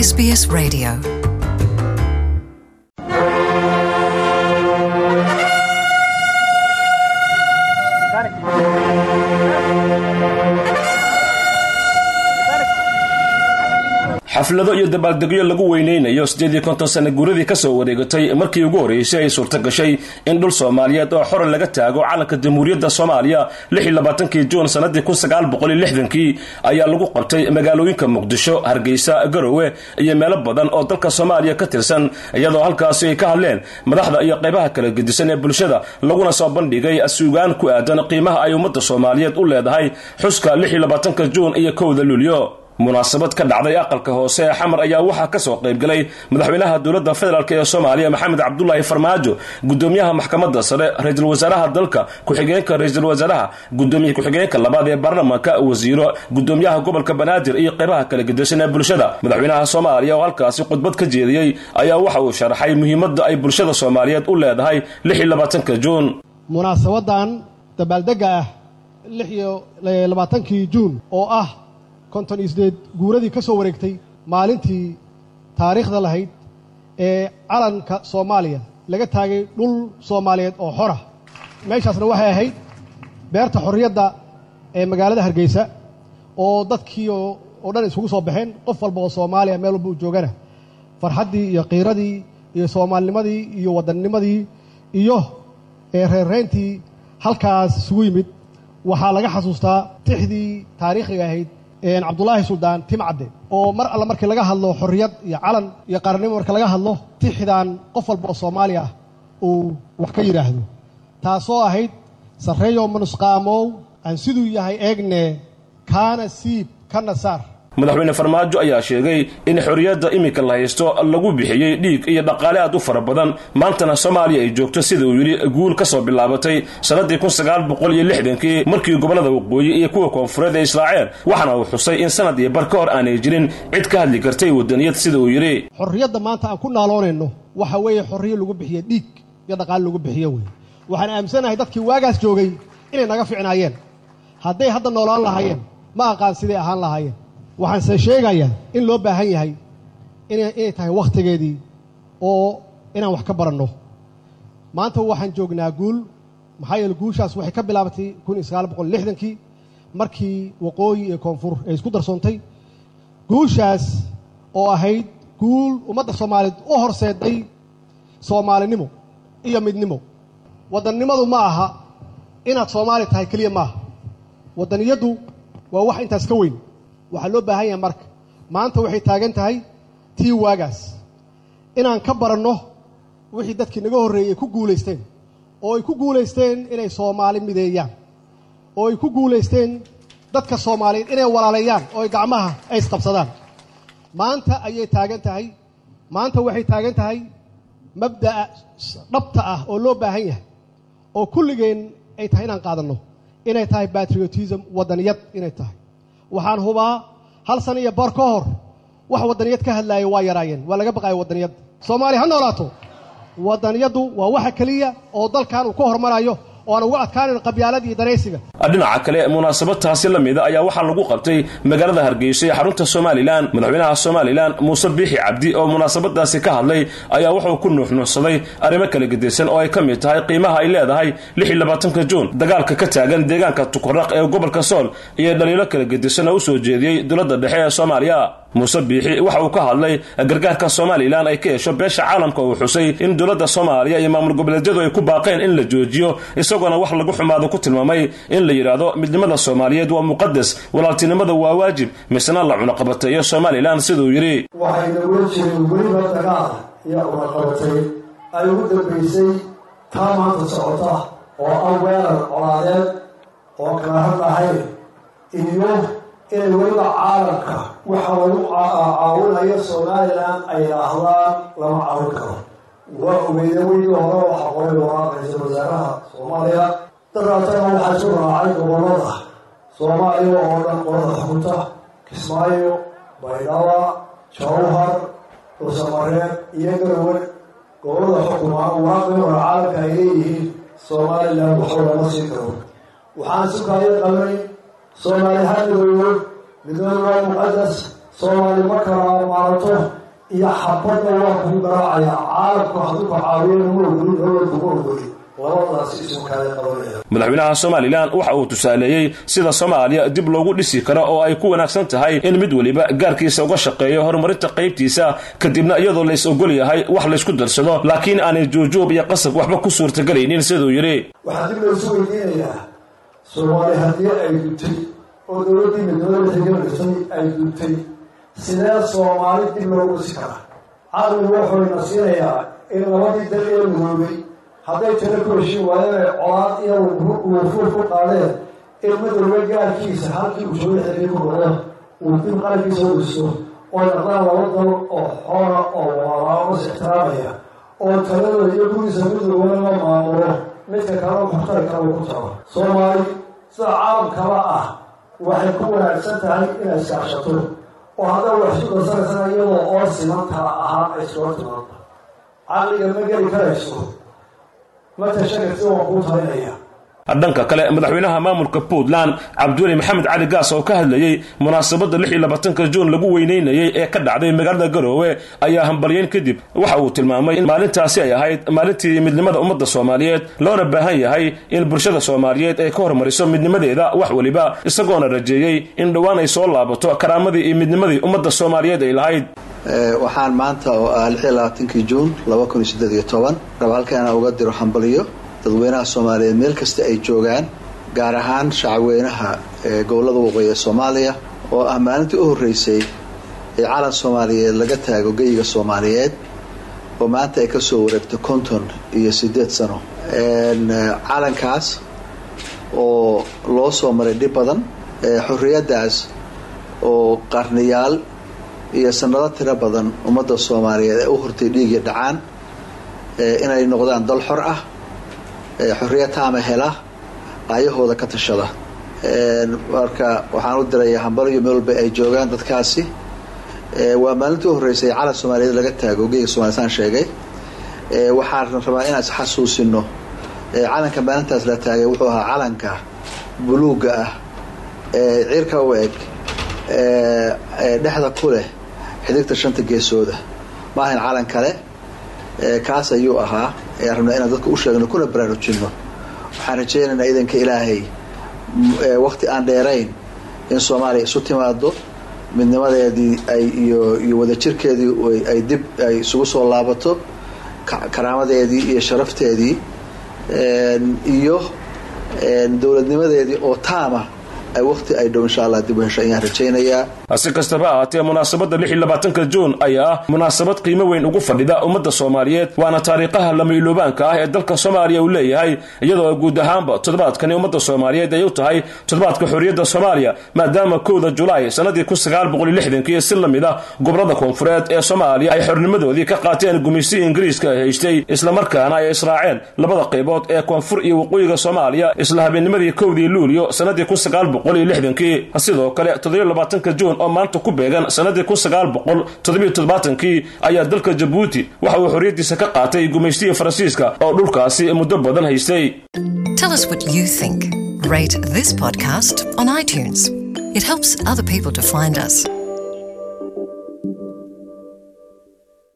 SBS Radio. xaflado iyo dabaaldegyo lagu weyneynayo siddeed iyo konton sana guuradii ka soo wareegatay markii ugu horreysay ay suurta gashay in dhul soomaaliyeed oo xora laga taago calanka jamhuuriyadda soomaaliya lix iyo labaatankii juun sannadii kun sagaal boqol iyo lixdankii ayaa lagu qabtay magaalooyinka muqdisho hargeysa garowe iyo meelo badan oo dalka soomaaliya ka tirsan iyadoo halkaasi ay ka hadleen madaxda iyo qaybaha kala gedisan ee bulshada laguna soo bandhigay suugaan ku aadan qiimaha ay ummadda soomaaliyeed u leedahay xuska lix iyo labaatanka juun iyo kowda luulyo munaasabad ka dhacday aqalka hoose ee xamar ayaa waxaa ka soo qayb galay madaxweynaha dowladda federaalk ee soomaaliya maxamed cabdulaahi farmaajo gudoomiyaha maxkamadda sare ra-iisul wasaaraha dalka ku-xigeenka ra-iisul wasaaraha gudoomiye ku-xigeenka labaad ee baarlamaanka wasiiro gudoomiyaha gobolka banaadir iyo qaybaha kala gedisan ee bulshada madaxweynaha soomaaliya oo halkaasi khudbad ka jeediyey ayaa waxa uu sharaxay muhiimadda ay bulshada soomaaliyeed u leedahay lix iyo labaatanka juun munaasabadan dabaaldega ah lix iyo labaatankii juun oo ah konton iyo sideed guuradii ka soo wareegtay maalintii taariikhda lahayd ee calanka soomaaliya laga taagay dhul soomaaliyeed oo xora meeshaasna waxay ahayd beerta xorriyadda ee magaalada hargeysa oo dadkii oo dhan isugu soo baxeen qof walba oo soomaaliya meel walba u joogana farxaddii iyo qiiradii iyo soomaalinimadii iyo waddannimadii iyo reerreyntii halkaas isugu yimid waxaa laga xasuustaa tixdii taariikhiga ahayd cabdulaahi suldaan timcadde oo mar alle markii laga hadlo xorriyad iyo calan iyo qaranimo marka laga hadlo tixdan qof walba oo soomaaliya ah uu wax ka yidhaahdo taasoo ahayd sarreeyo manusqaamow aan siduu yahay eegne kaana siib kana saar madaxweyne farmaajo ayaa sheegay in xorriyadda iminka la haysto lagu bixiyey dhiig iyo dhaqaale aad u fara badan maantana soomaaliya ay joogto sida uu yidhi guul ka soo bilaabatay sannaddii kun sagaal boqol iyo lixdankii markii gobollada waqooyi iyo kuwa koonfureed ay israaceen waxaana uu xusay in sanad iyo bar ka hor aanay jirin cid ka hadli kartay waddaniyad sida uu yidhi xorriyadda maanta aan ku naaloonayno waxa weeye xorriyo lagu bixiye dhiig iyo dhaqaale lagu bixiyo wey waxaan aaminsanahay dadkii waagaas joogay inay naga ficnaayeen hadday hadda noolaan lahaayeen ma aqaan siday ahaan lahaayeen waxaanse sheegayaa in loo baahan yahay inay tahay wakhtigeedii oo inaan wax ka baranno maanta waxaan joognaa guul maxaa yeele guushaas waxay ka bilaabatay kun iyo sagaal boqol lixdankii markii waqooyi iyo koonfur ay isku darsoontay guushaas oo ahayd guul ummadda soomaaliyeed u horseeday soomaalinimo iyo midnimo waddannimadu ma aha inaad soomaali tahay keliya maaha waddaniyaddu waa wax intaas ka weyn waxaa loo baahan yahay marka maanta waxay taagan tahay tii waagaas inaan ka baranno wixii dadkii naga horreeyey ay ku guulaysteen oo ay ku guulaysteen inay soomaali mideeyaan oo ay ku guulaysteen dadka soomaaliyeed inay walaaleeyaan oo ay gacmaha ay isqabsadaan maanta ayay taagan tahay maanta waxay taagan tahay mabda'a dhabta ah oo loo baahan yahay oo kulligeen ay tahay inaan qaadanno inay tahay batriotism waddaniyad inay tahay waxaan hubaa hal sana iyo bar ka hor wax waddaniyad ka hadlaaya waa yaraayeen waa laga baqaaya waddaniyad soomaaliya ha noolaato waddaniyaddu waa waxa keliya oo dalkan uu ka hormarayo oo aan uga adkaanayn qabyaalada iyo danaysiga dhinaca kale munaasabadtaasi la mida ayaa waxaa lagu qabtay magaalada hargeysa ee xarunta somalilan madaxweynaha somalilan muuse biixi cabdi oo munaasabadaasi ka hadlay ayaa wuxuu ku nuuxnuuxsaday arrimo kala gedeysan oo ay ka mid tahay qiimaha ay leedahay lix iyo labaatanka juun dagaalka ka taagan deegaanka tukaraq ee gobolka sool iyo dhaliilo kala gedeysan oo u soo jeediyey dowladda dhexe ee soomaaliya muuse biixi waxa uu ka hadlay gargaarka somalilan ay ka hesho beesha caalamka uu xusay in dowladda soomaaliya iyo maamul goboleedyadu ay ku baaqeen in la joojiyo isagoona wax lagu xumaado ku tilmaamay in la yidhaahdo midnimada soomaaliyeed waa muqadas walaaltinimada waa waajib misna la cunaqabateeyo somalilan siduu yidhi waxay nagula jireen weliba dagaal iyo cunaqabatay ay ugu dambaysay taa maanta socota oo ah weerar colaadeed oo kala hadlahayn iyo inay weliba caalamka waxa lagu caawinayo somalilan ay yidhaahdaan lama caawin karo waa ogeeye weydii hore waxa qoray waraaqaysa wasaaraha soomaaliya dadaatana waxaa isu raacay gobolada soomaaliya oo dhan qolada xukunta kismaayo baydhaba jawhar dhuusamareer iyo garowe gobolada xukuma waraaqii hore caalamka ay leeyihiin somalilan waxba lama siin karo waxaan sukaayo qabnay soomaali ha midooyo midnimadu waa muqadas soomaali ma kala maarato iyo xabadda waa kuu garaacaya caalamku hadduu ku caawiyana ma ogolin dowladku ma ogolin labadaasi isu kaala qabanaya madaxweynaha somalilan waxa uu tusaaleeyey sida soomaaliya dib loogu dhisi karo oo ay ku wanaagsan tahay in mid weliba gaarkiisa uga shaqeeyo horumarinta qaybtiisa kadibna iyadoo lays ogol yahay wax laysku darsado laakiin aanay juujuub iyo qasab waxba ku suurtagelaynin siduu yidhi waxaa dib laysu weydiinayaa soomaali haddii ay duntay oo dowladdii midnimada xiganasay ay duntay sidee soomaali dib loogu dhisi karaa caqligu wuxuuna siinayaa in labadii dal ee midoobay hadday tiro ku heshin waayeen colaad iyo wufuur ku qaadeen in midwalba gaarkiisa halkii uu jooga xilii ku noqdo uu dib qarankiisa u dhiso oo naqdaan laba dal oo xoora oo walaalaamos ixtiraamaya oo taladooda iyo gurigiisa mid walbana la maamulo midka kalena muxtari kale uu ku tago soomaali sida caalamkaba ah waxay ku wanaagsan tahay inay iskaashato oo haddaa wax isu darsanaysana iyadoo oo siman kala ahaan ay iskula timaado caqliga ma geli karayso dhanka kale madaxweynaha maamulka puntland cabdiweli maxamed cali gaas oo ka hadlayey munaasabadda lix iyo labaatanka juun lagu weyneynayey ee ka dhacday magaalada garoowe ayaa hambalyeyn kadib waxa uu tilmaamay in maalintaasi ay ahayd maalintii midnimada ummadda soomaaliyeed loona baahan yahay in bulshada soomaaliyeed ay ka hormariso midnimadeeda wax weliba isagoona rajeeyey in dhowaan ay soo laabato karaamadii iyo midnimadii ummadda soomaaliyeed ay lahayd waxaan maanta oo ah lix iyo labaatankii juun laba kun iyo siddeed iyo toban raba halkaana uga diro hambalyo dadweynaha soomaaliyeed meel kasta ay joogaan gaar ahaan shacabweynaha gobollada waqooyi ee soomaaliya oo ah maalintii u horreysay ee calan soomaaliyeed laga taago geyiga soomaaliyeed oo maanta ay kasoo wareegto konton iyo siddeed sano calankaas oo loo soo maray dhib badan xorriyaddaas oo qarniyaal iyo sanado tiro badan ummadda soomaaliyeed ee u hortay dhiigii dhacaan inay noqdaan dal xor ah xorriya taama hela qaayahooda ka tashada marka waxaan u dirayaa hambalyo meel walba ay joogaan dadkaasi waa maalintii u horreysay calan soomaaliyeed laga taago geega somalia saan sheegay waxaan rabaa inaan isxasuusino calanka maalintaas la taagay wuxuu ahaa calanka buluugga ah ee cirka u eg dhexda ku leh xidigta shanta geesooda ma ahayn calan kale kaas ayuu ahaa ayaan rabnaa inaan dadka u sheegno kuna baraarujinno waxaan rajaynaynaa idanka ilaahay wakti aan dheerayn in soomaaliya isu timaado midnimadeedii ay iyo iyo wadajirkeedii ay dib ay isugu soo laabato karaamadeedii iyo sharafteedii iyo dowladnimadeedii oo taama ay waqti ay dhow insha allah dib u hesho ayaan rajaynayaa si kastaba ahaatee munaasabadda lix iyo labaatanka juun ayaa ah munaasabad qiimo weyn ugu fadhida ummadda soomaaliyeed waana taariikhaha lamayluubaanka ah ee dalka soomaaliya uu leeyahay iyadoo guud ahaanba toddobaadkani ummadda soomaaliyeed ay u tahay toddobaadka xorriyadda soomaaliya maadaama kowda julaay sannadii kun sagaal boqol iyo lixdankii si la mid ah gobollada koonfureed ee soomaaliya ay xornimadoodii ka qaateen gumaysigii ingiriiska ay haystay islamarkaana ay israaceen labada qaybood ee koonfur iyo waqooyiga soomaaliya isla habeennimadii kowdii luulyo sannadii kun sagaal boqol iyo lixdankii sidoo kale toddobiyo labaatanka juun oo maanta ku beegan sannadii kun sagaal boqol toddobiyo toddobaatankii ayaa dalka jabuuti waxa uu xorriyaddiisa ka qaatay gumaystigii faransiiska oo dhulkaasi muddo badan haystay Tell us what you think. Rate this podcast on iTunes. It helps other people to find us.